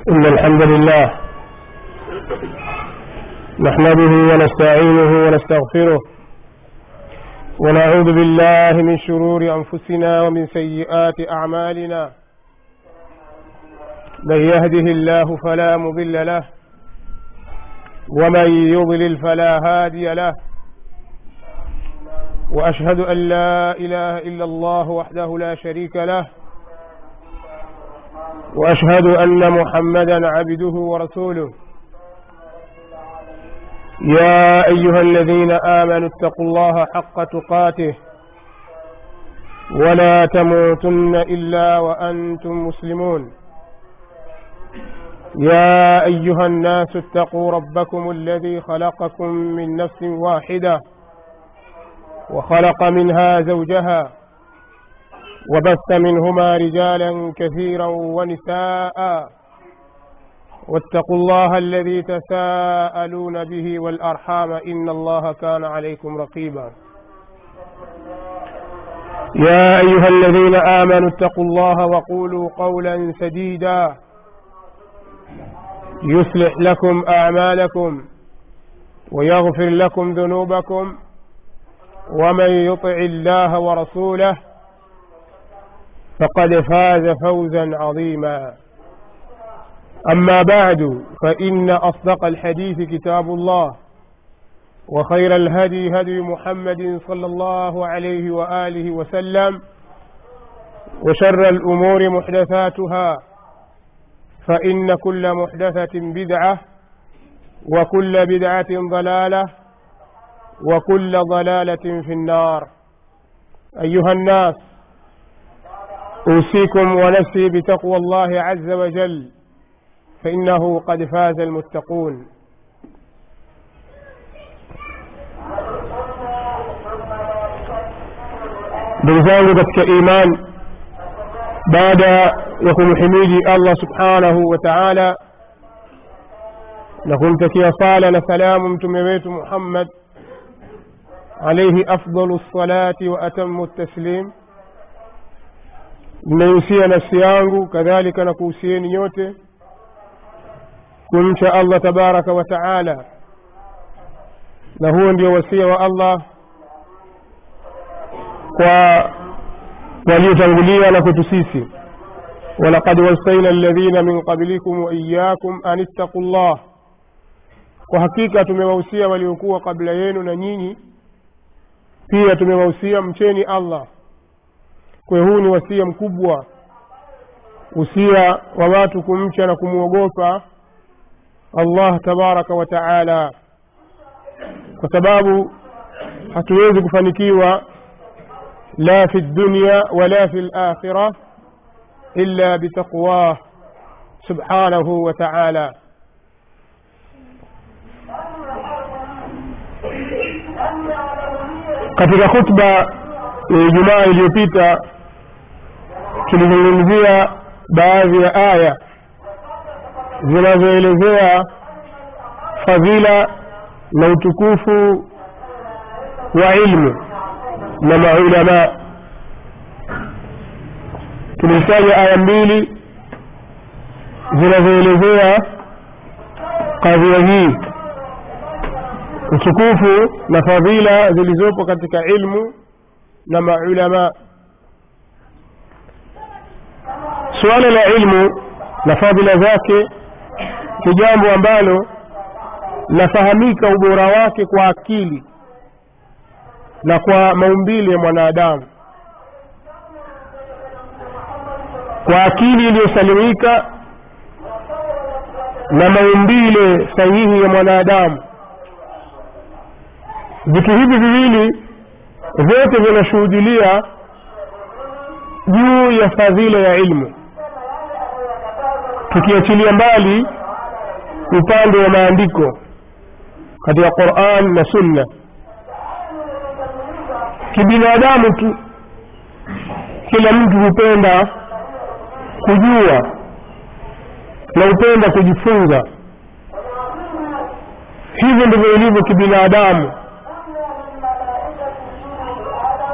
إن الحمد لله نحمده ونستعينه ونستغفره ونعوذ بالله من شرور أنفسنا ومن سيئات أعمالنا من يهده الله فلا مضل له ومن يضلل فلا هادي له وأشهد أن لا إله إلا الله وحده لا شريك له واشهد ان محمدا عبده ورسوله يا ايها الذين امنوا اتقوا الله حق تقاته ولا تموتن الا وانتم مسلمون يا ايها الناس اتقوا ربكم الذي خلقكم من نفس واحده وخلق منها زوجها وبث منهما رجالا كثيرا ونساء واتقوا الله الذي تساءلون به والارحام ان الله كان عليكم رقيبا يا ايها الذين امنوا اتقوا الله وقولوا قولا سديدا يصلح لكم اعمالكم ويغفر لكم ذنوبكم ومن يطع الله ورسوله فقد فاز فوزا عظيما اما بعد فان اصدق الحديث كتاب الله وخير الهدي هدي محمد صلى الله عليه واله وسلم وشر الامور محدثاتها فان كل محدثه بدعه وكل بدعه ضلاله وكل ضلاله في النار ايها الناس أوصيكم ونفسي بتقوى الله عز وجل فإنه قد فاز المتقون ndugu zangu katika iman baada ya kumhimidi allah subhanahu wa taala na kumtakia sala na salamu mtume wetu muhammad alaihi afdalu lsalati wa atamu taslim ninaihusia nafsi yangu kadhalika na kuhusieni nyote kumcha allah tabaraka wa taala na huo ndio wasia wa allah kwa waliotangulia na kwetu sisi walaqad wasaina alladhina min qablikum waiyakum an ittaqu llah kwa hakika tumewahusia waliokuwa kabla yenu na nyinyi pia tumewahusia mcheni allah kwa huu ni wasia mkubwa usia wa watu kumcha na kumwogopa allah tabaraka wa taala kwa sababu hatuwezi kufanikiwa la fi dunya wala fi lakhira illa bitaqwah subhanahu wa taala katika khutba ya ijumaa iliyopita tulizungumzia baadhi ya aya zinazoelezea fadhila na utukufu wa ilmu na maulamaa tulitaja aya mbili zinazoelezea kadhia hii utukufu na fadhila zilizopo katika ilmu na maulamaa suala la ilmu na fadhila zake ni jambo ambalo lafahamika ubora wake kwa akili na kwa maumbile ya mwanadamu kwa akili iliyosalimika na maumbile sahihi ya mwanadamu vitu hivi viwili vyote vinashuhudilia juu ya fadhila ya ilmu tukiachilia mbali upande wa maandiko katika quran na sunna kibinadamu tu kila mtu hupenda kujua na hupenda kujifunza hivyo ndivyo ilivyo kibinadamu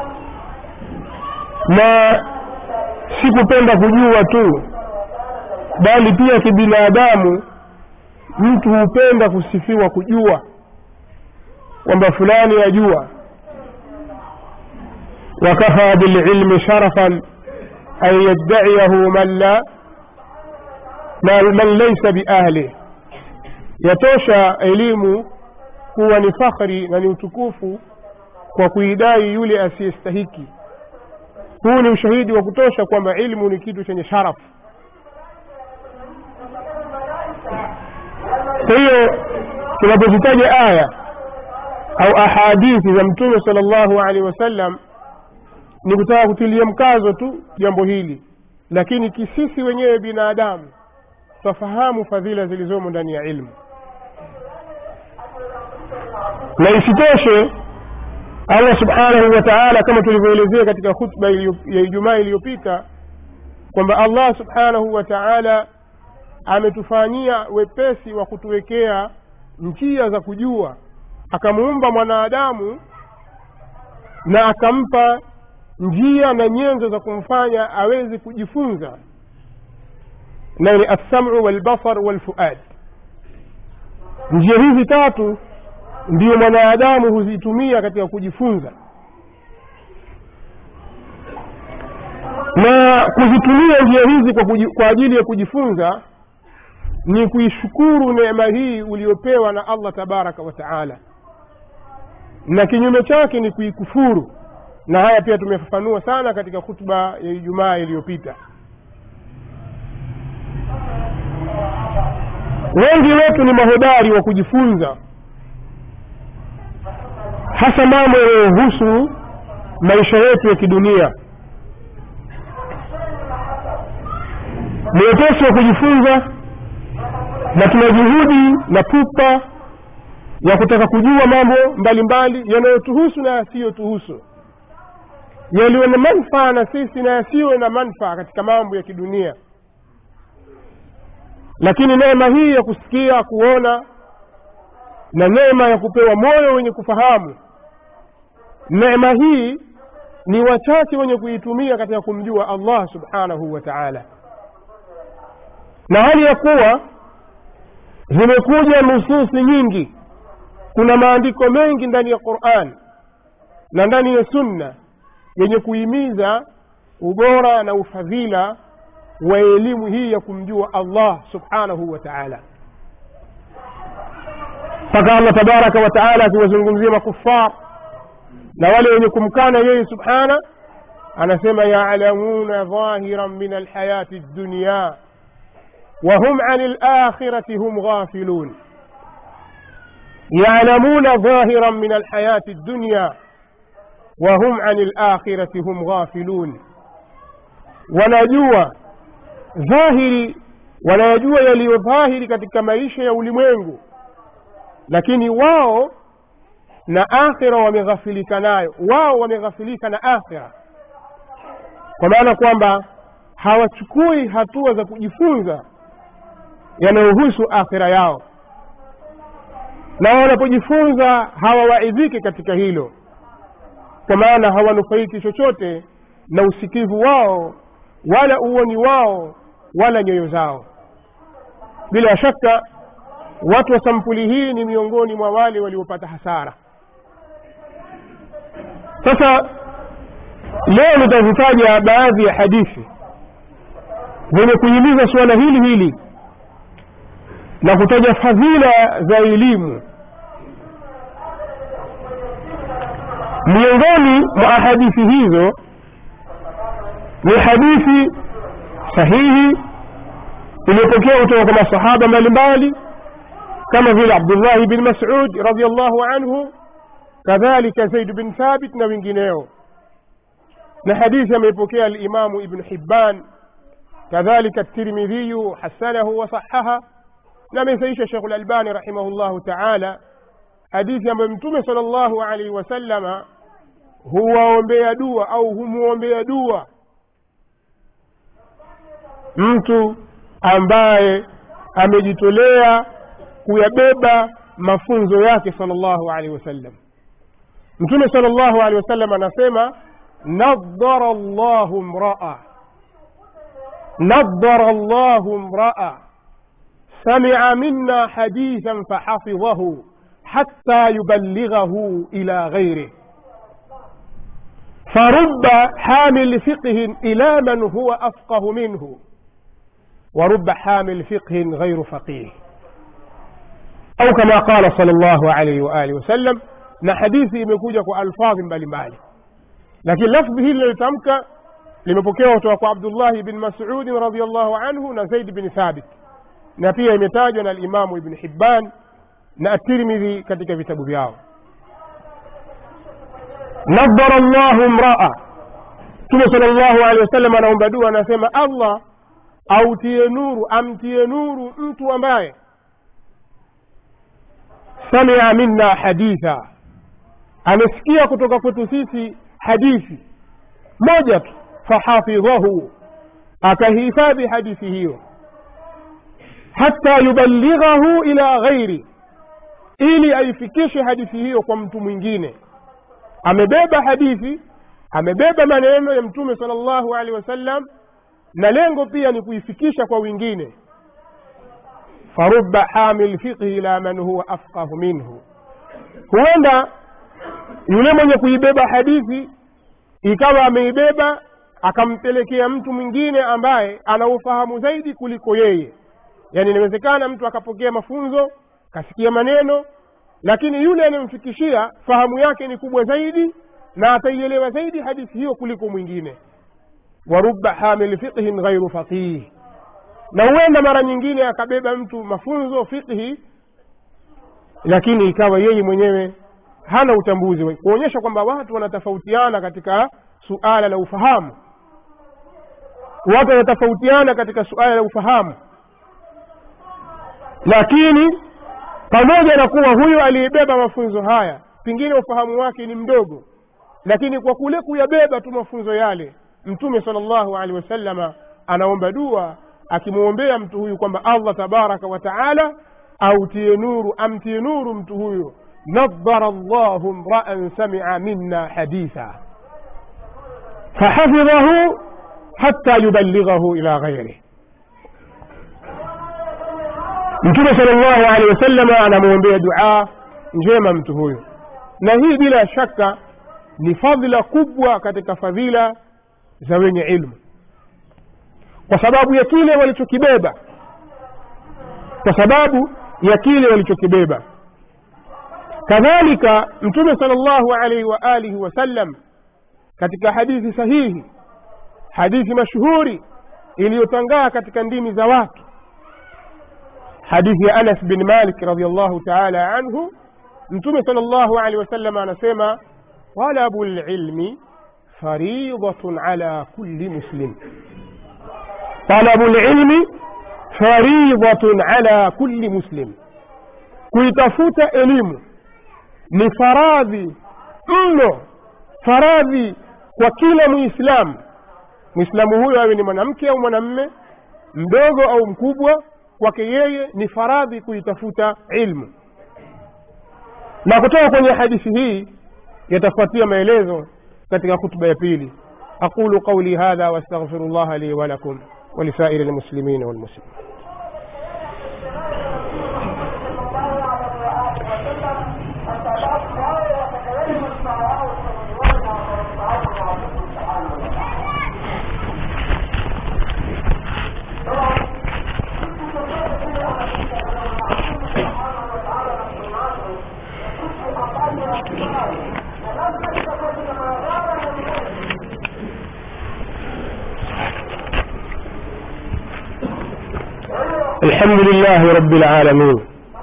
na si kupenda kujua tu bali pia kibinadamu mtu hupenda kusifiwa kujua kwamba fulani ajua wakafa bililmi sharafan an yaddaiyahu man la man laisa biahlih yatosha elimu kuwa ni fakhri na ni utukufu kwa kuidai yule asiyestahiki huu ni ushahidi wa kutosha kwamba ilmu ni kitu chenye sharafu kwa hiyo tunapozitaja aya au ahadithi za mtume sala llahu alehi wasallam ni kutaka kutilia mkazo tu jambo hili lakini kisisi wenyewe binadamu twafahamu fadhila zilizomo ndani ya ilmu na isitoshe allah subhanahu wa taala kama tulivyoelezea katika khutba ya ijumaa iliyopita kwamba allah subhanahu wa taala ametufanyia wepesi wa kutuwekea njia za kujua akamuumba mwanadamu na akampa njia na nyenzo za kumfanya aweze kujifunza nayo ni assamu walbasar walfuad njia hizi tatu ndiyo mwanadamu huzitumia katika kujifunza na kuzitumia njia hizi kwa, kuji, kwa ajili ya kujifunza ni kuishukuru neema hii uliopewa na allah tabaraka wa taala na kinyume chake ni kuikufuru na haya pia tumefafanua sana katika khutba ya ijumaa iliyopita wengi wetu ni mahodari wa kujifunza hasa mambo yanayohusu maisha yetu ya kidunia ni wepesi wa kujifunza na tuna juhudi na pupa ya kutaka kujua mambo mbalimbali yanayotuhusu na yasiyotuhusu yaliyo na manfaa na sisi na yasiyo na manfaa katika mambo ya kidunia lakini neema hii ya kusikia kuona na neema ya kupewa moyo wenye kufahamu neema hii ni wachache wenye kuitumia katika kumjua allah subhanahu wa taala na hali ya kuwa zimekuja nususi nyingi kuna maandiko mengi ndani ya quran na ndani ya sunna yenye kuhimiza ubora na ufadhila wa elimu hii ya kumjua allah subhanahu wa taala mpaka allah tabaraka wa taala akiwazungumzia makufar na wale wenye kumkana yeye subhana anasema yalamuna dhahiran min alhayati dunya وهم عن الآخرة هم غافلون يعلمون ظاهرا من الحياة الدنيا وهم عن الآخرة هم غافلون wanajua dhahiri wanayajua yaliyo dhahiri katika maisha ya ulimwengu lakini wao na akhira wameghafilika nayo wao wameghafilika na akhira kwa maana kwamba hawachukui hatua za kujifunza yanayohusu akhira yao na wanapojifunza hawawaidhiki katika hilo kwa maana hawanufaiki chochote na usikivu wao wala uoni wao wala nyoyo zao bila shaka watu wa sampuli hii ni miongoni mwa wale waliopata hasara sasa leo nitazitaja baadhi ya hadithi zenye kuhimiza suala hili hili na kutaja fadhila za elimu miongoni mwa hadithi hizo ni hadithi sahihi iliyopokea kutoka kwa masahaba mbalimbali kama vile abdullahi bin masud radiallahu anhu kadhalika zaid bin thabit na wengineo na hadithi ameipokea alimamu ibnu hibban kadhalika tirmidhiyu hasanahu wasahaha na amesaisha shekhu lalbani rahimahullahu taala hadithi ambayo mtume sala llahu alaihi wasallama huwaombea dua au humwombea dua mtu ambaye amejitolea kuyabeba mafunzo yake sala llahu alaihi wasallam mtume sala llahu alehi wasallam anasema nadhara llahu mraa nadara allahu mraa سمع منا حديثا فحفظه حتى يبلغه إلى غيره فرب حامل فقه إلى من هو أفقه منه ورب حامل فقه غير فقيه أو كما قال صلى الله عليه وآله وسلم na hadithi imekuja kwa alfadhi mbalimbali lakini lafdhi hili lilitamka limepokewa kutoka kwa abdullahi bin masudin radiallahu anhu na zaid bin thabit na pia imetajwa na alimamu ibn hibban na atirmidhi katika vitabu vyao nadara llahu mraa mtume sala llahu alehi wasallam anaomba dua anasema allah autie nuru amtie nuru mtu ambaye samia minna haditha amesikia kutoka kwetu sisi hadithi moja tu fahafidhahu akahifadhi hadithi hiyo hata yuballighahu ila ghairi ili aifikishe hadithi hiyo kwa mtu mwingine amebeba hadithi amebeba maneno ya mtume sala llahu alehi wasallam na lengo pia ni kuifikisha kwa wengine faruba hamil fiqhi ila man huwa afqahu minhu huenda yule mwenye kuibeba hadithi ikawa ameibeba akampelekea mtu mwingine ambaye ana ufahamu zaidi kuliko yeye yaani inawezekana mtu akapokea mafunzo kasikia maneno lakini yule anayemfikishia fahamu yake ni kubwa zaidi na ataielewa zaidi hadithi hiyo kuliko mwingine waruba hamil fiqhin ghairu faqih na huenda mara nyingine akabeba mtu mafunzo fiqhi lakini ikawa yeye mwenyewe hana utambuzi kuonyesha kwamba watu wanatofautiana katika suala la ufahamu watu wanatofautiana katika suala la ufahamu lakini pamoja na kuwa huyu aliyebeba mafunzo haya pengine ufahamu wake ni mdogo lakini kwa kule kuyabeba tu mafunzo yale mtume sala llahu alehi wasalama anaomba dua akimwombea mtu huyu kwamba allah tabaraka wa taala autie nuru amtie nuru mtu huyu nadara llahu mraan samia minna haditha fahafidhahu hatta yuballighahu ila ghairih mtume sala llahu alehi wasalama anamwombea duaa njema mtu huyo na hii bila shaka ni fadhila kubwa katika fadhila za wenye ilmu kwa sababu ya kile walichokibeba kwa sababu ya kile walichokibeba kadhalika mtume sala llahu alaihi wa alihi wasallam katika hadithi sahihi hadithi mashuhuri iliyotangaa katika ndimi za watu hadithi ya anas bin malik radiallahu taala anhu mtume sala llahu alehi wasallam anasema talabu lilmi faridatun ala kulli muslim talabu lilmi faridatun ala kulli muslim kuitafuta elimu ni faradhi mno faradhi kwa kila muislamu mwislamu huyo awe ni mwanamke au mwanamme mdogo au mkubwa kwake yeye ni faradhi kuitafuta ilmu na kutoka kwenye hadithi hii yatafuatia maelezo katika khutba ya pili aqulu qauli hadha wastaghfiru llaha li walakum ولسائر المسلمين والمسلمين الحمد لله رب العالمين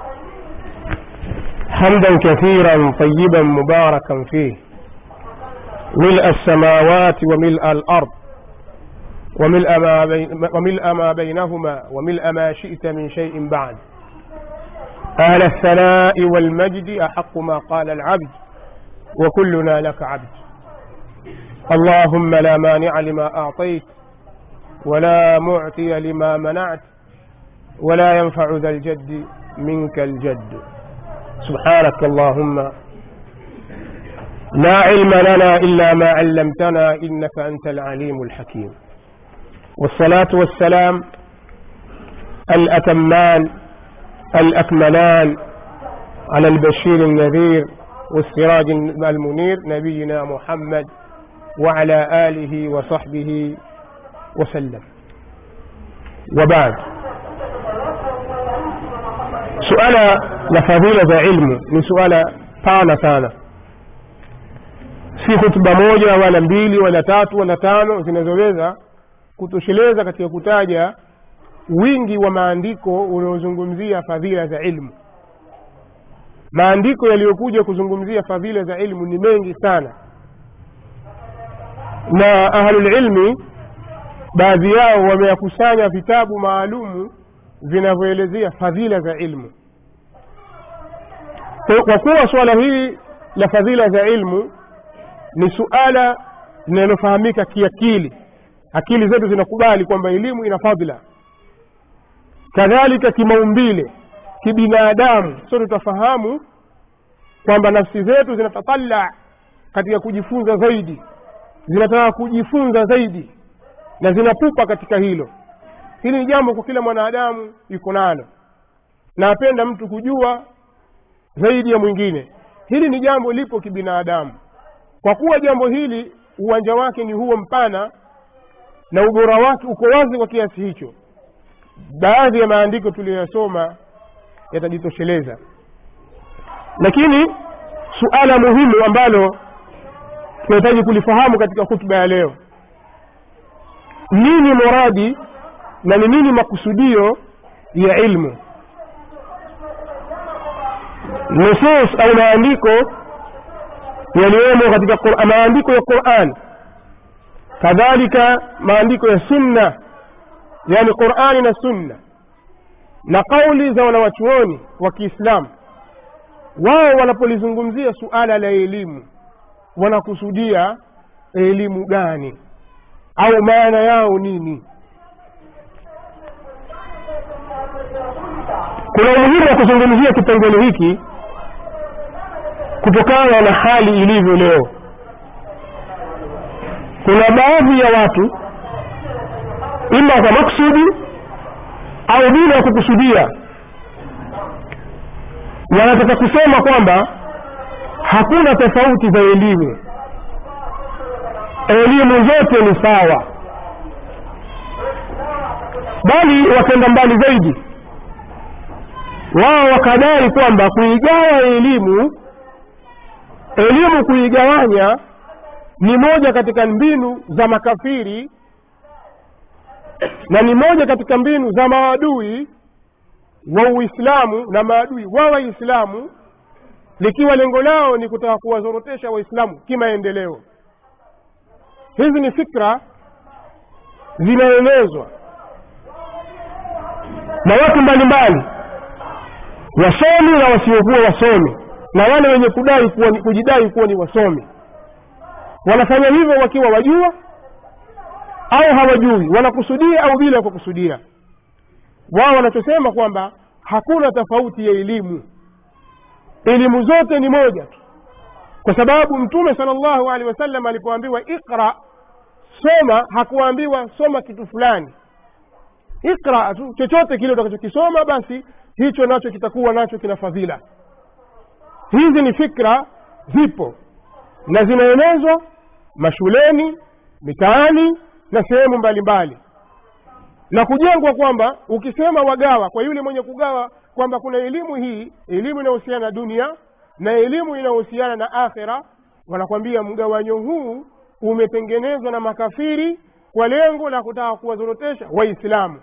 حمدا كثيرا طيبا مباركا فيه ملء السماوات وملء الأرض وملء ما, بين وملء ما بينهما وملء ما شئت من شيء بعد أهل الثناء والمجد أحق ما قال العبد وكلنا لك عبد اللهم لا مانع لما أعطيت ولا معطي لما منعت ولا ينفع ذا الجد منك الجد سبحانك اللهم لا علم لنا إلا ما علمتنا إنك أنت العليم الحكيم والصلاة والسلام الأتمان الأكملان على البشير النذير والسراج المنير نبينا محمد وعلى آله وصحبه وسلم وبعد suala la fadhila za ilmu ni suala pana sana si hutuba moja wala mbili wala tatu wala tano zinazoweza kutosheleza katika kutaja wingi wa maandiko unaozungumzia fadhila za ilmu maandiko yaliyokuja kuzungumzia fadhila za ilmu ni mengi sana na ahlulilmi baadhi yao wameyakusanya vitabu maalumu vinavyoelezea fadhila za ilmu kwa kuwa suala hili la fadhila za ilmu ni suala linalofahamika kiakili akili zetu zinakubali kwamba elimu ina fadhila kadhalika kimaumbile kibinadamu sote tutafahamu kwamba nafsi zetu zinatatala katika kujifunza zaidi zinataka kujifunza zaidi na zinapupa katika hilo hili ni jambo kwa kila mwanadamu yuko nalo na apenda mtu kujua zaidi ya mwingine hili ni jambo lipo kibinadamu kwa kuwa jambo hili uwanja wake ni huo mpana na ubora wake uko wazi kwa kiasi hicho baadhi ya maandiko tuliyoyasoma yatajitosheleza lakini suala muhimu ambalo tunahitaji kulifahamu katika hutuba ya leo nini muradi na ni nini makusudio ya ilmu nusus au maandiko yaliyomo katika maandiko ya quran kadhalika maandiko ya sunna yani qurani na sunna na kauli za wanawachuoni wa kiislamu wao wanapolizungumzia suala la elimu wanakusudia elimu gani au maana yao nini kuna umuhimu wa kuzungumzia kipengele hiki kutokana na hali ilivyo leo kuna baadhi ya watu ima kwa maksudi au bila ya kukusudia wanataka kusema kwamba hakuna tofauti za elimu elimu zote ni sawa bali wakenda mbali zaidi wao wakadai kwamba kuigawa elimu elimu kuigawanya ni moja katika mbinu za makafiri na ni moja katika mbinu za maadui wa uislamu na maadui wa waislamu likiwa lengo lao ni kutaka kuwazorotesha waislamu kimaendeleo hizi ni fikra zinaenezwa na watu mbalimbali wasomi na wasiokuwa wasomi na wale wenye kudai kuwa, kujidai kuwa ni wasomi wanafanya hivyo wakiwa wajua au hawajui wanakusudia au bila kukusudia wao wanachosema kwamba hakuna tofauti ya elimu elimu zote ni moja tu kwa sababu mtume sala llahu alehi wasallam alipoambiwa iqra soma hakuambiwa soma kitu fulani iqra tu chochote kile utakachokisoma basi hicho nacho kitakuwa nacho kina fadhila hizi ni fikra zipo na zinaenezwa mashuleni mitaani na sehemu mbalimbali na kujengwa kwamba ukisema wagawa kwa yule mwenye kugawa kwamba kuna elimu hii elimu inayohusiana na dunia na elimu inayohusiana na akhira wanakwambia mgawanyo huu umetengenezwa na makafiri kwa lengo la kutaka kuwazorotesha waislamu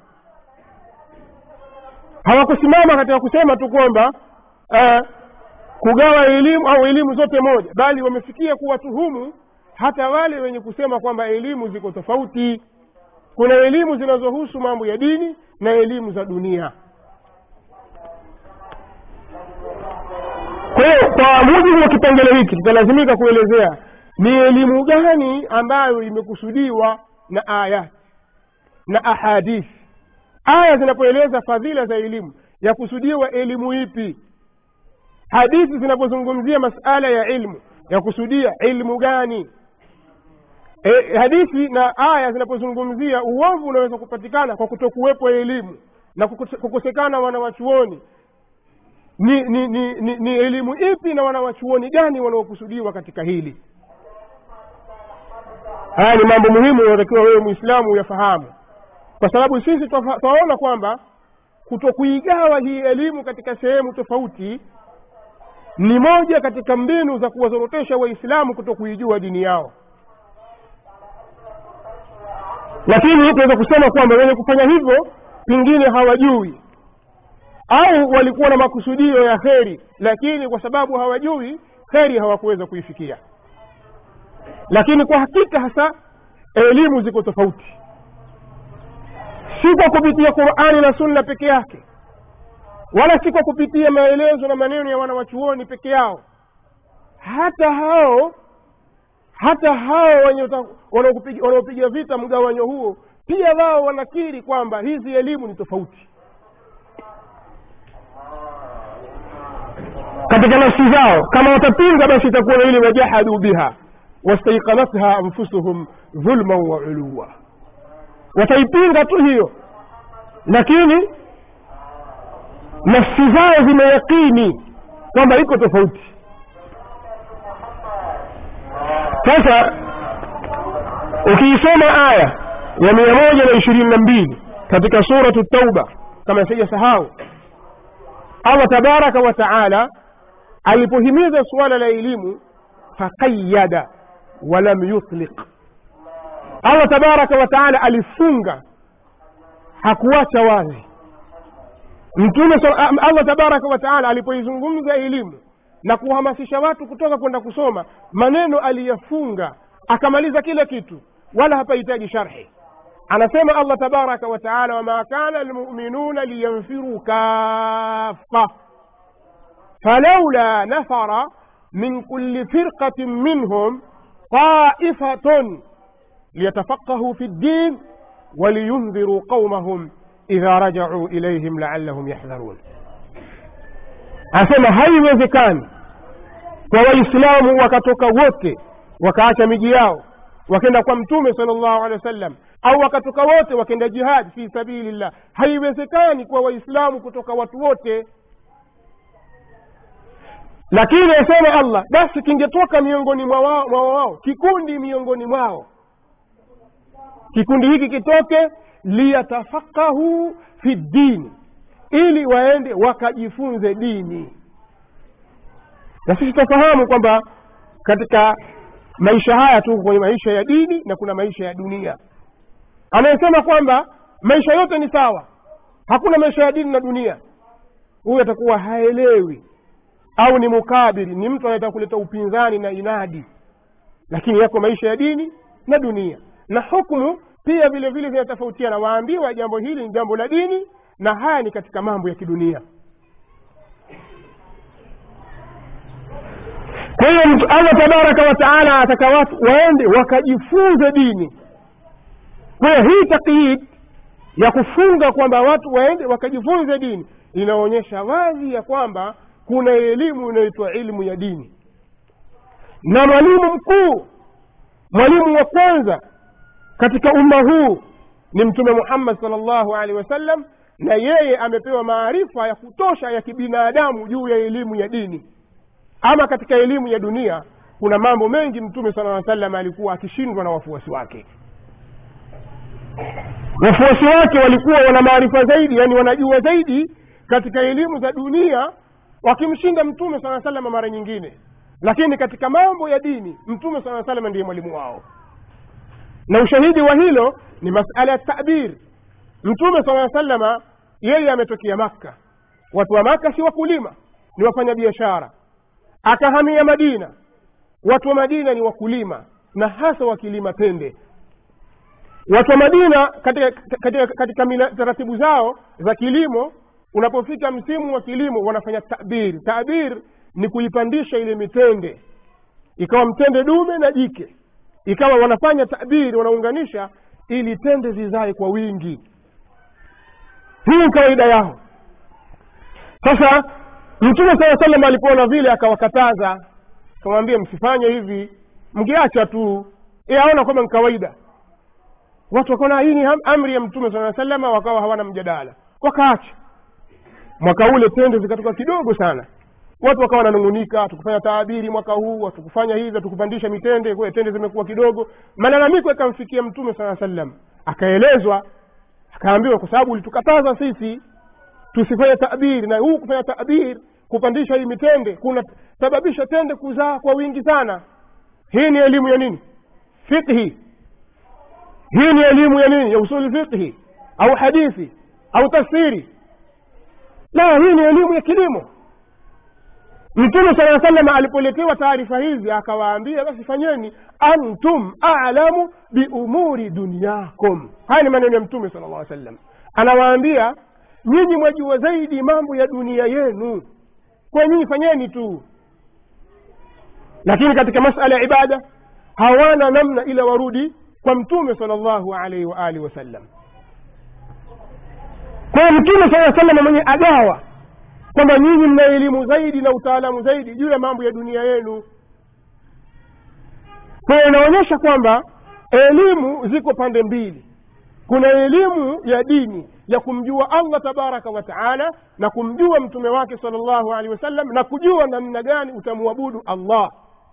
hawakusimama katika kusema tu kwamba uh, kugawa elimu au elimu zote moja bali wamefikia kuwatuhumu hata wale wenye kusema kwamba elimu ziko tofauti kuna elimu zinazohusu mambo ya dini na elimu za dunia kwa hiyo kwa mujibu wa kipengele hiki tutalazimika kuelezea ni elimu gani ambayo imekusudiwa na aya na ahadithi aya zinapoeleza fadhila za elimu yakusudiwa elimu ipi hadithi zinapozungumzia masala ya ilmu yakusudia ilmu gani e, hadithi na aya zinapozungumzia uovu unaweza kupatikana kwa kutokuwepo elimu na kukose- kukosekana wanawachuoni ni ni, ni, ni ni elimu ipi na wanawachuoni gani wanaokusudiwa katika hili haya ni mambo muhimu unatakiwa wewe mwislamu uyafahamu kwa sababu sisi twafa- twaona kwamba kutokuigawa hii elimu katika sehemu tofauti ni moja katika mbinu za kuwazorotesha waislamu kutokuijua dini yao lakini tunaweza kusema kwamba wenye kufanya hivyo pengine hawajui au walikuwa na makusudio ya kheri lakini kwa sababu hawajui kheri hawakuweza kuifikia lakini kwa hakika hasa elimu ziko tofauti si kwa kupitia qurani na sunna peke yake wala si kwa kupitia maelezo na maneno ya wanawachuoni peke yao hata hao hata hao wenye uta- wanaokupiga- wanaopiga vita mgawanyo huo pia wao wanakiri kwamba hizi elimu ni tofauti katika nafsi zao kama watapinga basi itakuwa na ile wajahadu biha wastaiqanatha anfusuhum dhulman wa uluwa wataipinga tu hiyo lakini nafsi zao zimeyakini kwamba iko tofauti sasa ukiisoma aya ya mia moja na ishirini na mbili katika suratu tauba kama sijasahau allah tabaraka wa taala alipohimiza suala la elimu faqayada walam yutliq allah tabaraka wa taala alifunga hakuacha wazi mtume sa- allah tabaraka wa taala alipoizungumza elimu na kuhamasisha watu kutoka kwenda kusoma maneno aliyafunga akamaliza kila kitu wala hapahitaji sharhi anasema allah tabaraka wa taala wama kana lmuminuna liyanfiruu kafa فلولا نفر من كل فرقة منهم طائفة ليتفقهوا في الدين ولينذروا قومهم إذا رجعوا إليهم لعلهم يحذرون asema haiwezekani kwa waislamu wakatoka wote wakaacha miji yao wakenda kwa mtume sala llahu alehi wa sallam au wakatoka wote wakenda jihadi fi sabilillah haiwezekani kwa waislamu kutoka watu wote lakini asema allah basi kingetoka miongoni mwa wao, mwa wao kikundi miongoni mwao kikundi hiki kitoke liyatafakahu fi dini ili waende wakajifunze dini na sisi tutafahamu kwamba katika maisha haya tu kwenye maisha ya dini na kuna maisha ya dunia anayesema kwamba maisha yote ni sawa hakuna maisha ya dini na dunia huyu atakuwa haelewi au ni mukabiri ni mtu anayetaka kuleta upinzani na inadi lakini yako maisha ya dini na dunia na hukumu pia vile vile zinatofautiana waambiwa jambo hili ni jambo la dini na haya ni katika mambo ya kidunia kwa hiyo mtu- allah tabaraka wa taala ataka watu waende wakajifunze dini kwa hiyo hii takyid ya kufunga kwamba watu waende wakajifunze dini inaonyesha wazi ya kwamba kuna elimu inayoitwa ilmu ya dini na mwalimu mkuu mwalimu wa kwanza katika umma huu ni mtume muhammad sal llahu alehi wasallam na yeye amepewa maarifa ya kutosha ya kibinadamu juu ya elimu ya dini ama katika elimu ya dunia kuna mambo mengi mtume sala aa salam alikuwa akishindwa na wafuasi wake wafuasi wake walikuwa wana maarifa zaidi yani wanajua zaidi katika elimu za dunia wakimshinda mtume saa salama mara nyingine lakini katika mambo ya dini mtume saa salama ndiye mwalimu wao na ushahidi wa hilo ni masala ya tabir mtume saa salama yeye ametokea makka watu wa makka si wakulima ni wafanya biashara akahamia madina watu wa madina ni wakulima na hasa wakilima tende watu wa madina katika, katika, katika mila, taratibu zao za kilimo unapofika msimu wa kilimo wanafanya tabir tabir ni kuipandisha ile mitende ikawa mtende dume na jike ikawa wanafanya tabiri wanaunganisha ili tende zizae kwa wingi hii ni kawaida yao sasa mtume saa salam alipoona vile akawakataza akamwambia msifanye hivi mngeacha tu aona kwamba ni kawaida watu wakaona hii ni ham- amri ya mtume saa salama wakawa hawana mjadala wakaacha mwaka ule tende zikatoka kidogo sana watu wakawa wananung'unika tukufanya taabiri mwaka huu hatukufanya hivi hatukupandisha mitende kwa hiyo tende zimekuwa kidogo malalamiko yakamfikia mtume saa sallam akaelezwa akaambiwa kwa sababu ulitukataza sisi tusifanye tabiri na huu kufanya tabiri kupandisha hii mitende kunasababisha tende kuzaa kwa wingi sana hii ni elimu ya nini fiqhi hii ni elimu ya nini ya usuli fiqhi au hadithi au tafsiri la hii ni elimu ya kilimo mtume sala salama alipoletewa taarifa hizi akawaambia basi fanyeni antum alamu biumuri dunyakum haya ni maneno ya mtume sala llah sallam anawaambia nyinyi mwajua zaidi mambo ya dunia yenu kwa nyinyi fanyeni tu lakini katika masala ya ibada hawana namna ila warudi kwa mtume sala llahu alaihi waalihi wasallam kwa hiyo mtume saa salama mwenye agawa kwamba nyinyi mna elimu zaidi na utaalamu zaidi juu ya mambo ya dunia yenu kwa hiyo inaonyesha kwamba elimu ziko pande mbili kuna elimu ya dini ya kumjua allah tabaraka wa taala na kumjua mtume wake sala llahu alehi wasallam na kujua namna gani utamwabudu allah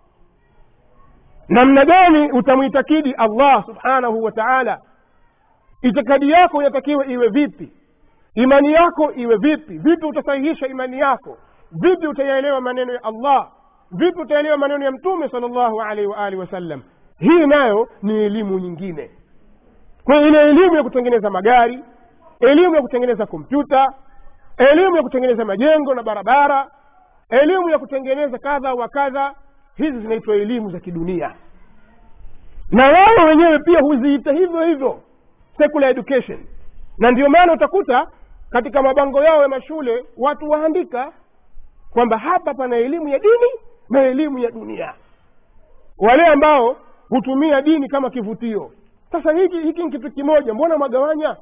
namna gani utamwitakidi allah subhanahu wa taala itikadi yako inatakiwa iwe vipi imani yako iwe vipi vipi utasahihisha imani yako vipi utayaelewa maneno ya allah vipi utaelewa maneno ya mtume sala llahu alaihi waalihi wasallam hii nayo ni elimu nyingine kwa hiyo ile elimu ya kutengeneza magari elimu ya kutengeneza kompyuta elimu ya kutengeneza majengo na barabara elimu ya kutengeneza kadha wa kadha hizi zinaitwa elimu za kidunia na wao wenyewe pia huziita hivyo hivyo secular education na ndio maana utakuta katika mabango yao ya mashule watu waandika kwamba hapa pana elimu ya dini na elimu ya dunia wale ambao hutumia dini kama kivutio sasa hiki hiki ni kitu kimoja mbona mwagawanya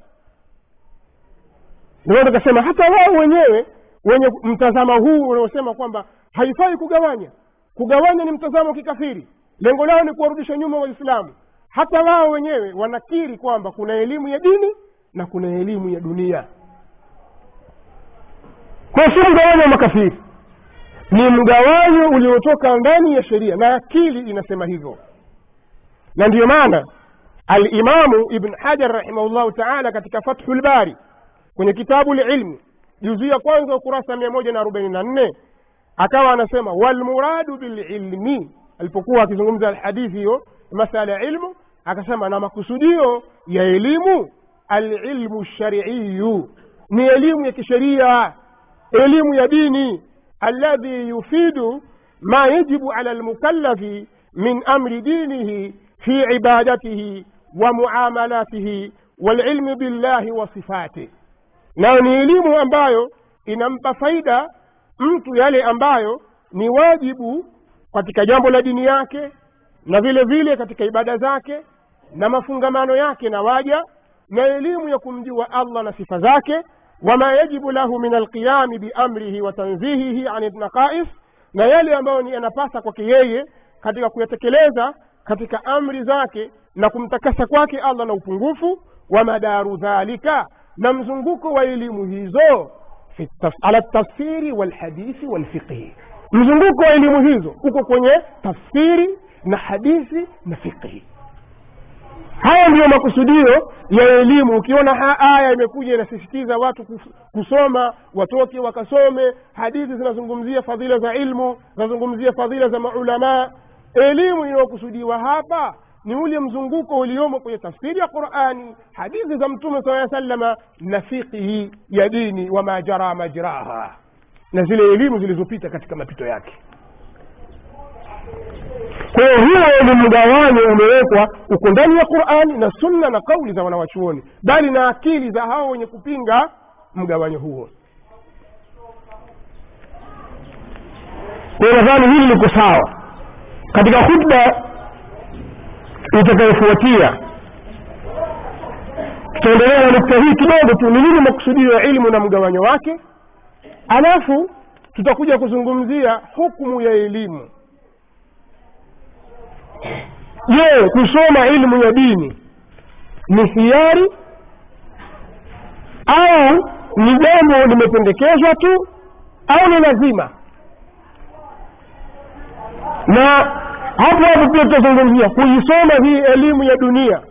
ndio tukasema hata wao wenyewe wenye mtazamo huu unaosema kwamba haifai kugawanya kugawanya ni mtazamo wa kikafiri lengo lao ni kuwarudisha nyuma waislamu hata wao wenyewe wanakiri kwamba kuna elimu ya dini na kuna elimu ya dunia kwa si mgawanyo wa makafiri ni mgawanyo uliotoka ndani ya sheria na akili inasema hivyo na ndiyo maana alimamu ibn hajar rahimahullahu taala katika fathu lbari kwenye kitabu lilmi juzu ya kwanza ukurasa mia moja na arobaini na nne akawa anasema walmuradu bililmi alipokuwa akizungumza alhadithi hiyo masala ya ilmu akasema na makusudio ya elimu alilmu lshariiyu ni elimu ya kisheria elimu ya dini alladhi yufidu ma yajibu ala lmukallafi min amri dinihi fi ibadatihi wa muamalatihi walilmi billahi wa sifatih nayo ni elimu ambayo inampa faida mtu yale ambayo ni wajibu katika jambo la dini yake na vile vile katika ibada zake na mafungamano yake na waja na elimu ya kumjua allah na sifa zake wama yajibu lahu min alqiyami biamrihi wa tanzihihi ani naqais na yale ambayo ni yanapasa kwake yeye katika kuyatekeleza katika amri zake na kumtakasa kwake allah na upungufu wa madaru dhalika na mzunguko wa elimu hizo fi taf, ala tafsiri walhadithi walfiqhi mzunguko wa elimu hizo uko kwenye tafsiri na hadithi na fiqhi haya ndiyo makusudio ya elimu ukiona aya imekuja inasisitiza watu kusoma watoke wakasome hadithi zinazungumzia fadhila za ilmu zinazungumzia fadhila za maulamaa elimu inayokusudiwa hapa ni ule mzunguko uliomo kwenye tafsiri ya qurani hadithi za mtume saa salama na fiqhi ya dini wama jara majraha na zile elimu zilizopita katika mapito yake kwa hiyo huo ni mgawanyo umewekwa uko ndani ya qurani na sunna na kauli za wanawachuoni bali na akili za hao wenye kupinga mgawanyo huo kwa hiyo nadhani hili liko sawa katika khutba itakayofuatia tutaendelea na nukta hii kidogo tu ni nini makusudio ya ilmu na mgawanyo wake alafu tutakuja kuzungumzia hukumu ya elimu je kusoma ilmu ya dini ni hiari au ni jambo limependekezwa tu au ni lazima na hapo hapo pia tutazungumzia kuisoma hii elimu ya dunia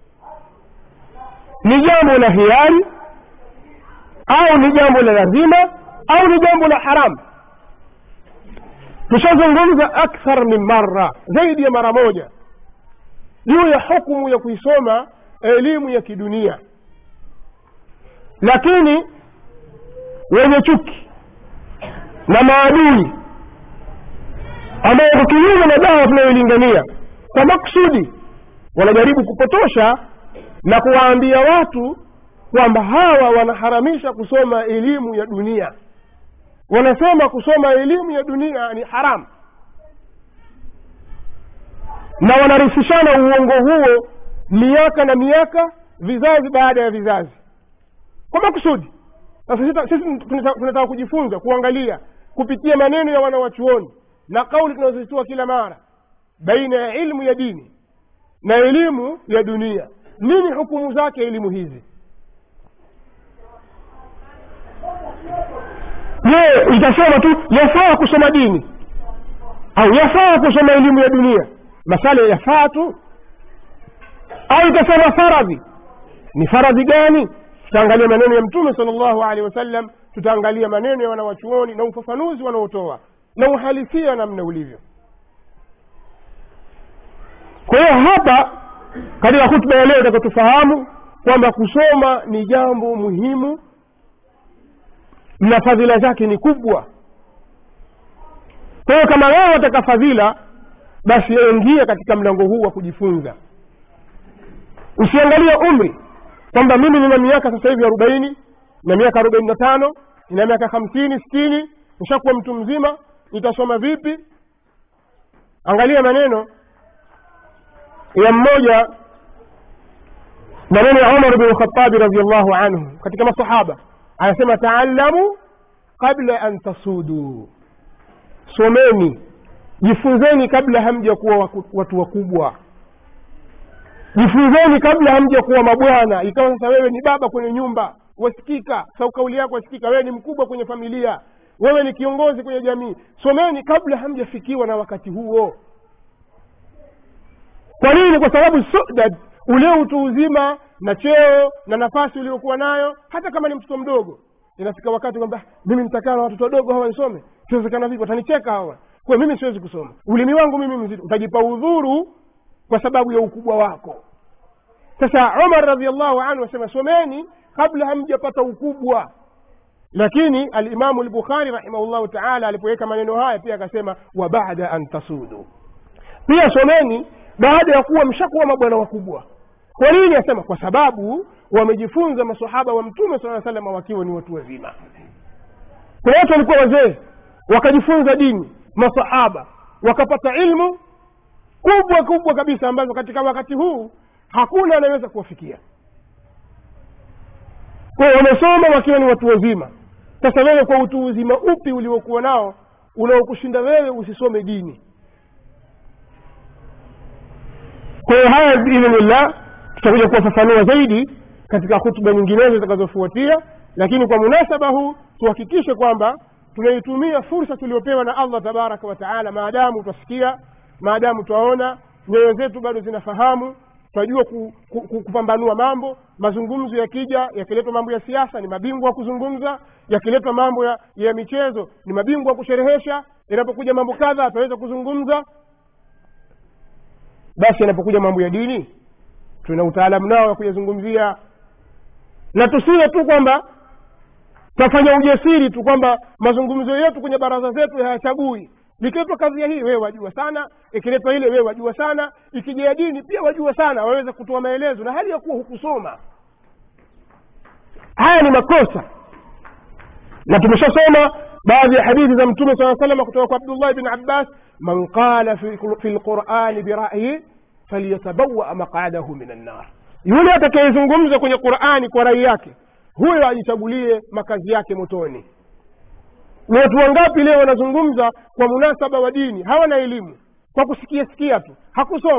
ni jambo la hiari au ni jambo la lazima au ni jambo la haramu tushazungumza akthar min mara zaidi ya mara moja juu ya hukumu ya kuisoma elimu ya kidunia lakini wenye chuki na maadui ambao kwa kinyume na dawa tunayoilingania kwa maksudi wanajaribu kupotosha na kuwaambia watu kwamba hawa wanaharamisha kusoma elimu ya dunia wanasema kusoma elimu ya dunia ni haramu na wanarithishana uongo huo miaka na miaka vizazi baada ya vizazi kwa makusudi sasa sisi tunataka kujifunza kuangalia kupitia maneno ya wanawachuoni na kauli tunazozitoa kila mara baina ya ilmu ya dini na elimu ya dunia nini hukumu zake elimu hizi je itasema tu yafaa kusoma dini au yafaa kusoma elimu ya dunia masala yafaa tu au itasema faradhi ni faradhi gani tutaangalia maneno ya mtume sala llahu alehi wasallam tutaangalia maneno ya wanawachuoni na ufafanuzi wanaotoa na uhalisia namna ulivyo kwa hiyo hapa katika hutuba ya leo takatufahamu kwamba kusoma ni jambo muhimu na fadhila zake ni kubwa kwa hiyo kama wewe wataka fadhila basi ingia katika mlango huu wa kujifunza usiangalie umri kwamba mimi nina miaka sasa hivi arobaini na miaka arobaini na tano nina miaka hamsini sitini nishakuwa mtu mzima nitasoma vipi angalia maneno ya mmoja maneno ya umar bnu khatabi radiallahu anhu katika masahaba anasema taalamu qabla an tasuduu someni jifunzeni kabla hamja kuwa watu wakubwa jifunzeni kabla hamja kuwa mabwana ikawa sasa wewe ni baba kwenye nyumba wasikika sau kauli yako wasikika wewe ni mkubwa kwenye familia wewe ni kiongozi kwenye jamii someni kabla hamjafikiwa na wakati huo kwa nini kwa sababu sudad ule utu uzima na cheo na nafasi uliokuwa nayo hata kama ni mtoto mdogo inafika wakati kwamba mimi nitakaa na watoto wadogo hawa nisome siwezekana vipi watanicheka hawa kwa mimi siwezi kusoma ulimi wangu mimi mzito utajipa udhuru kwa sababu ya ukubwa wako sasa umar radiallahu anhu asema someni kabla hamjapata ukubwa lakini alimamu lbukhari rahimahullahu taala alipoweka maneno haya pia akasema wa bada an tasudu pia someni baada ya kuwa mshakuwa mabwana wakubwa kwa nini asema kwa sababu wamejifunza masahaba wa mtume saa salama wakiwa ni watu wazima kwa watu walikuwa wazee wakajifunza dini masahaba wakapata ilmu kubwa kubwa kabisa ambazo katika wakati huu hakuna anayeweza kuwafikia kwa wamesoma wakiwa ni watu wazima sasa wewe kwa utu uzima upi uliokuwa nao unaokushinda wewe usisome dini kwa hiyo haya biidhnillah tutakuja kuwafafanua zaidi katika hutuba nyinginezo zitakazofuatia lakini kwa munasaba huu tuhakikishe kwamba tunaitumia fursa tuliopewa na allah tabaraka wataala maadamu twasikia maadamu twaona nyoyo zetu bado zinafahamu twajua ku, ku, ku, kupambanua mambo mazungumzo yakija yakiletwa mambo ya siasa ni mabingwa wa kuzungumza yakiletwa mambo ya, ya michezo ni mabingwa wa kusherehesha inapokuja mambo kadha tunaweza kuzungumza basi yanapokuja mambo ya dini tuna utaalamu nao wa kuyazungumzia na tusiwe tu kwamba twafanya ujasiri tu kwamba mazungumzo yetu kwenye baraza zetu hayachagui likiletwa kadhia hii wewe wajua sana ikiletwa ile wewe wajua sana ikija ya dini pia wajua sana waweza kutoa maelezo na hali ya kuwa hukusoma haya ni makosa na tumeshasoma baadhi ya hadithi za mtume saa salama kutoka kwa abdullah bni abbas man qala fi lqurani birayi falyatabawa maqadahu min annar yule atakayezungumza kwenye qurani kwa rai yake huyo ajichagulie makazi yake motoni ni watu wangapi leo wanazungumza kwa munasaba wa dini hawana elimu kwa kusikia sikia tu hakusoma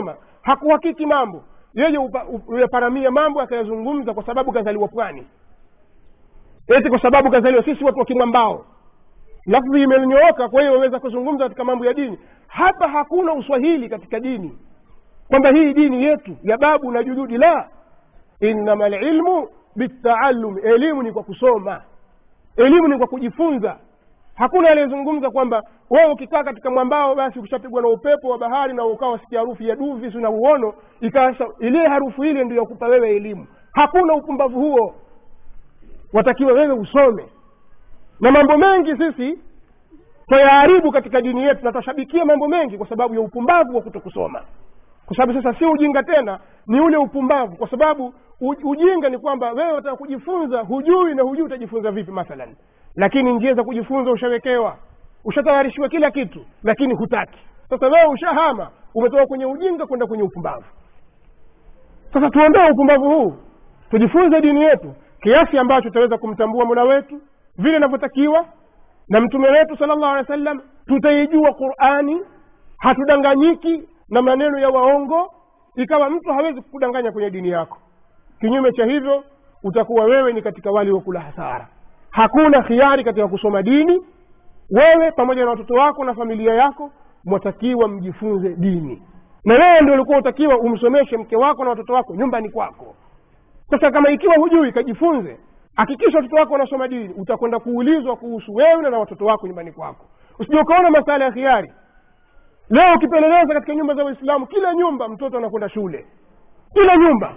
hakuhakiki mambo yeye upa- u- uyaparamia mambo akayazungumza kwa sababu kazaliwa pwani eti kwa sababu kazaliwa sisi watu wa kimwambao lafdhi imenyooka kwa hiyo waweza kuzungumza katika mambo ya dini hapa hakuna uswahili katika dini kwamba hii dini yetu ya babu na jududi la innama lilmu bitaalum elimu ni kwa kusoma elimu ni kwa kujifunza hakuna aliyezungumza kwamba wewe ukikaa katika mwambao basi ukishapigwa na upepo wa bahari na ukawa wasikia harufu ya duvi si na uono ikawa sa- ile harufu ile ndio yakupa wewe elimu hakuna upumbavu huo watakiwa wewe usome na mambo mengi sisi twayaharibu katika dini yetu na twashabikia mambo mengi kwa sababu ya upumbavu wa kutokusoma kwa sababu sasa si ujinga tena ni ule upumbavu kwa sababu u- ujinga ni kwamba wewe wataka kujifunza hujui na hujui utajifunza vipi mathalan lakini njia za kujifunza ushawekewa ushatayarishiwa kila kitu lakini hutaki sasa wewe ushahama umetoka kwenye ujinga kwenda kwenye upumbavu sasa tuondoe upumbavu huu tujifunze dini yetu kiasi ambacho tutaweza kumtambua mola wetu vile inavyotakiwa na mtume wetu sala llahu alehi wa sallam tutaijua qurani hatudanganyiki na maneno ya waongo ikawa mtu hawezi kukudanganya kwenye dini yako kinyume cha hivyo utakuwa wewe ni katika wale wa kula hasara hakuna khiari katika kusoma dini wewe pamoja na watoto wako na familia yako mwatakiwa mjifunze dini na wewe ndio ulikuwa utakiwa umsomeshe mke wako na watoto wako nyumbani kwako sasa kama ikiwa hujui kajifunze hakikisha watoto wako wanasoma dini utakwenda kuulizwa kuhusu wewe na watoto wako nyumbani kwako usije ukaona masala ya khiari leo ukipeleleza katika nyumba za waislamu kila nyumba mtoto anakwenda shule kila nyumba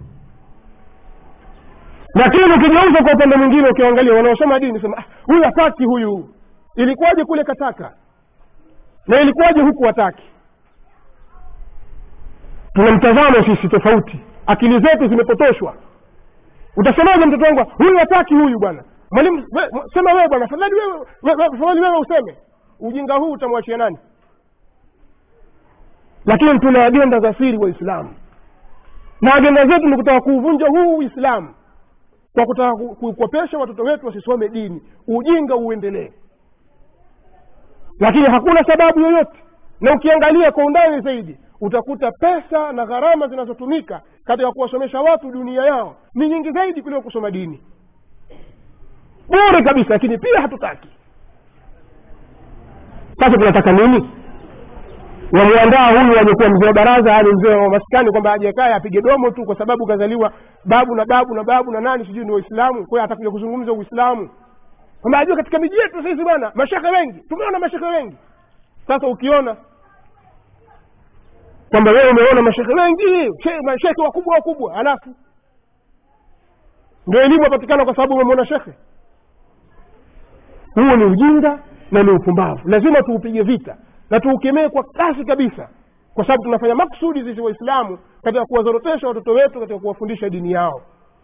lakini ukigeuza kwa upande mwingine ukiangalia wanaosoma dini sema "Ah, huyu hataki huyu ilikuwaje kule kataka na ilikuwaje huku hataki tuna mtazamo sisi tofauti akili zetu zimepotoshwa utasemaje mtoto wangu huyu hataki huyu bwana mwalimu we, mw- sema wewe bwana fadhali wewe we- we- fadhali wewe useme ujinga huu utamwachia nani lakini tuna agenda za siri waislamu na agenda zetu ni kutaka kuuvunja huu uislamu kwa kutaka ku- kuikopesha watoto wetu wasisome dini ujinga uendelee lakini hakuna sababu yoyote na ukiangalia kwa undani zaidi utakuta pesa na gharama zinazotumika katika kuwasomesha watu dunia yao ni nyingi zaidi kuliko kusoma dini bure kabisa lakini pia hatutaki sasa tunataka nini wamwandaa huyu aliyekuwa mzee wa baraza yani mzee wa maskani kwamba aje kae apige domo tu kwa sababu kazaliwa babu na babu na babu na nani sijui ni waislamu kwa hiyo atakuja kuzungumza uislamu kwamba ajua katika miji yetu sisi bwana mashekhe wengi tumeona mashekhe wengi sasa ukiona kwamba wewe umeona mashekhe wengi she- mashekhe wakubwa wakubwa halafu ndio elimu yapatikana kwa sababu umemwona shekhe huo ni ujinga na ni upumbavu lazima tuupige vita na tuukemee kwa kasi kabisa kwa sababu tunafanya maksudi sisi waislamu katika kuwazorotesha watoto wetu katika kuwafundisha dini yao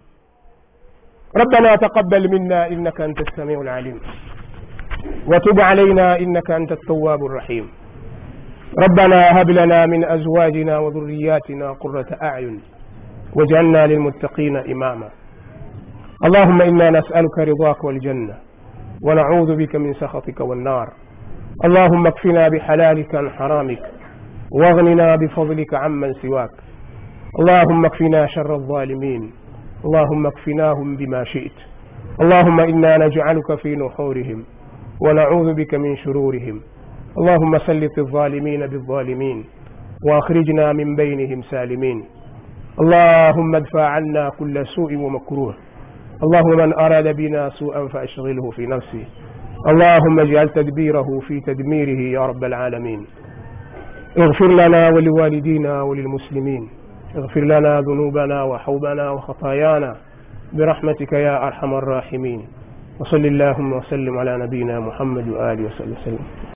ربنا تقبل منا انك انت السميع العليم وتب علينا انك انت التواب الرحيم ربنا هب لنا من ازواجنا وذرياتنا قره اعين واجعلنا للمتقين اماما اللهم انا نسالك رضاك والجنه ونعوذ بك من سخطك والنار اللهم اكفنا بحلالك عن حرامك واغننا بفضلك عمن سواك اللهم اكفنا شر الظالمين اللهم اكفناهم بما شئت اللهم انا نجعلك في نحورهم ونعوذ بك من شرورهم اللهم سلط الظالمين بالظالمين واخرجنا من بينهم سالمين اللهم ادفع عنا كل سوء ومكروه اللهم من اراد بنا سوءا فاشغله في نفسه اللهم اجعل تدبيره في تدميره يا رب العالمين اغفر لنا ولوالدينا وللمسلمين اغفر لنا ذنوبنا وحوبنا وخطايانا برحمتك يا ارحم الراحمين وصل اللهم وسلم على نبينا محمد واله وصحبه وسلم